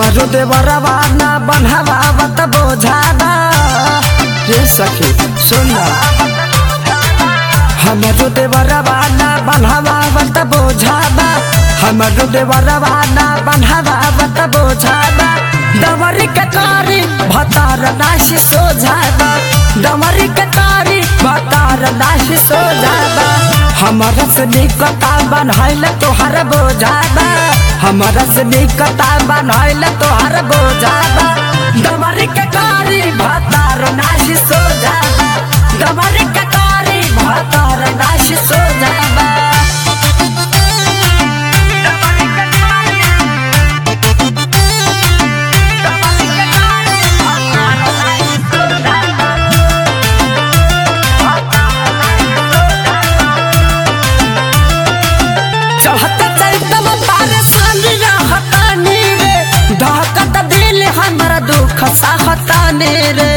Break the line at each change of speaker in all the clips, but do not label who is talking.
हमरो देवरवा ना बनहवावत बोझादा रे सखी सुनना हमरो देवरवा ना बनहवावत बोझादा हमरो देवरवा ना बनहवावत बोझादा दमरी के कारी भतार नाशी सोझादा दमरी के कारी भतार नाशी सोझादा हमारा से निकता बनहाइल तोहर बोझादा हमारा से निकता बनहाइल तोहर बोझादा दमरी के कारी भतार नाशी सोझादा दमरी के कारी भतार नाशी सोझादा चढ़त चैतम तारे संग रहतानी रे धकत दिल हमरा दुख सहतानी रे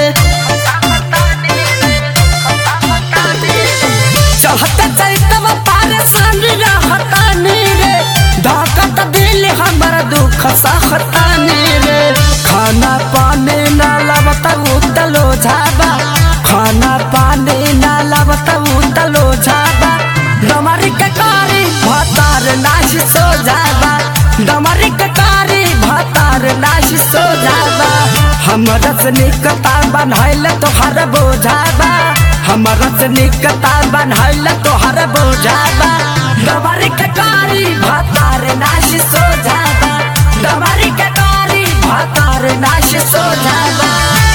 चढ़त चैतम तारे संग रहतानी रे धकत दिल हमरा दुख सहतानी रे खाना पानी ना लबत उतलो झाबा खाना पानी ना लबत उतलो झाबा दमरी के कारी भतार नाश सो जाबा दमरी के कारी भतार नाश सो जाबा हमरा से निकता बनहैल तोहर बोझाबा हमरा से निकता बनहैल तोहर बोझाबा दमरी के कारी भतार नाश सो जाबा दमरी के कारी भतार नाश सो जाबा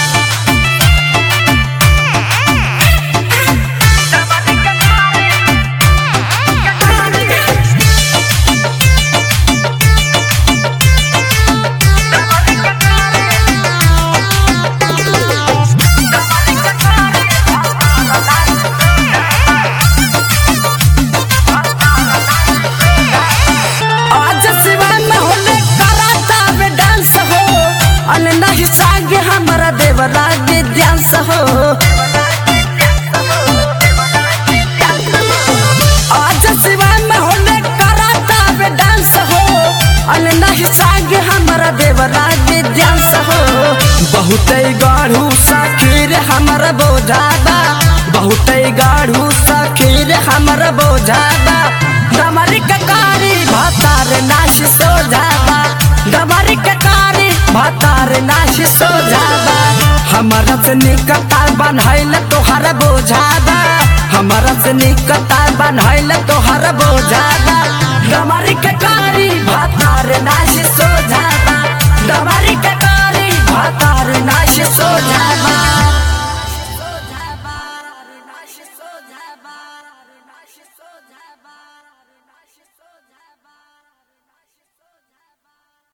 आज सिवान में होले कराता में डांस हो अन नहीं सागे हमारा देवरा के डांस हो आज सिवान में होले कराता में डांस हो अन नहीं सागे हमारा देवरा के डांस हो बहुत गाढ़ू साखीर हमारा बोझादा बहुत गाढ़ू साखीर हमारा बोझादा दमरी के कारी भतार नाश सो जाबा दमरी के कारी भतार नाश सो जाबा हमारा से निकता बनहैल तोहर बोझादा हमारा से निकता बनहैल तोहर बोझादा दमरी के कारी भतार नाश सो जाबा दमरी के कारी भतार नाश सो जाबा